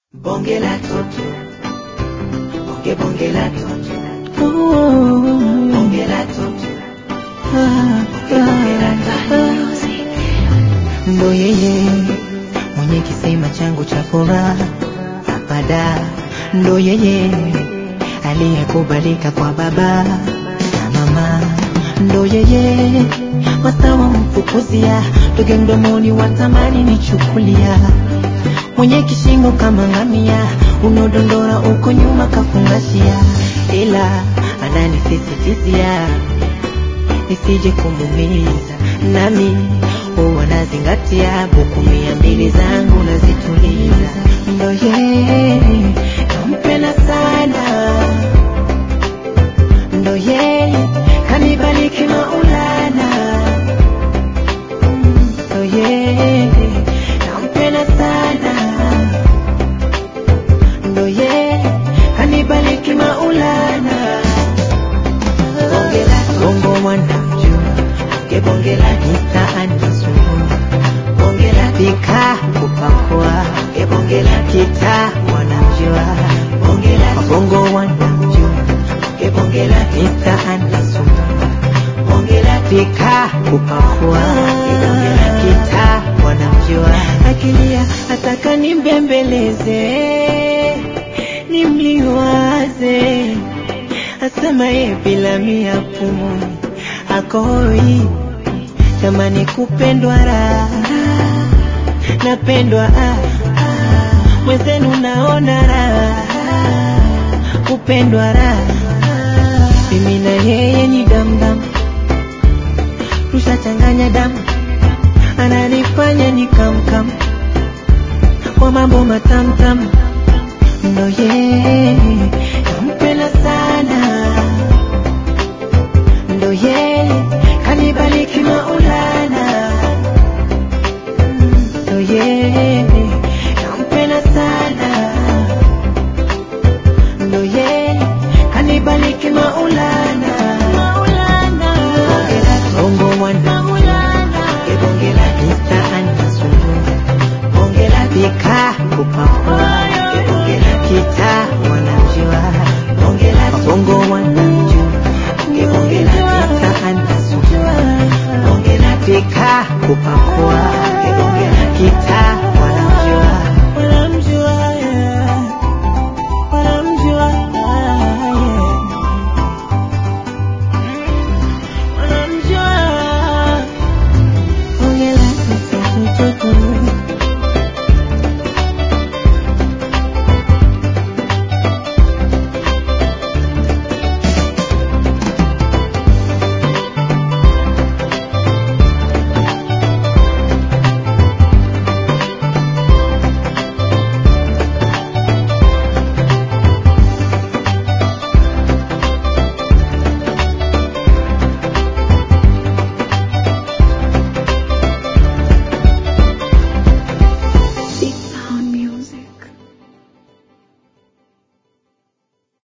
Bonge la toto, bonge bonge la toto, bonge la toto, bonge bonge la toto. ndo yeye mwenye kisima changu cha furaha apada, ndo yeye aliyekubalika kwa baba na mama, ndo yeye wasawa mfukuzia toge mdomoni watamani nichukulia, mwenye kishingo kama ngamia, unaodondora uko nyuma kafungashia, ila ananisisitizia nisije kumumiza, nami huwa nazingatia buku mia mbili zangu nazituliza, ndo yeye nampenda sana, ndo yeye kanibariki Maulana, ndo yeye nampenda sana, ndo yeye kanibariki Maulana Bonge la toto, bongo mwanamjua bonge bonge la toto, mitaani sumbua bonge la toto, pika kupakua bonge bonge la toto, kita wanamjua bonge la toto, bongo wanamjua bonge bonge la toto, mitaani sumbua bonge la toto. pika kupakua kita wanamjua akilia ataka nimbembeleze nimliwaze asema ye bila mia pumuni akoi tamani kupendwa raha napendwa ah, ah, mwenzenu naona raha kupendwa raha mimi na yeye ni damdam tushachanganya damu ananifanya ni kamkam kwa mambo matamtam ndo yeye nampenda sana ndo yeye kanibariki Maulana ndo yeye nampenda sana ndo yeye kanibariki Maulana Bonge la toto, bongo mwana bonge bonge la toto, mtaani nasumbua bonge la toto, pika kupakua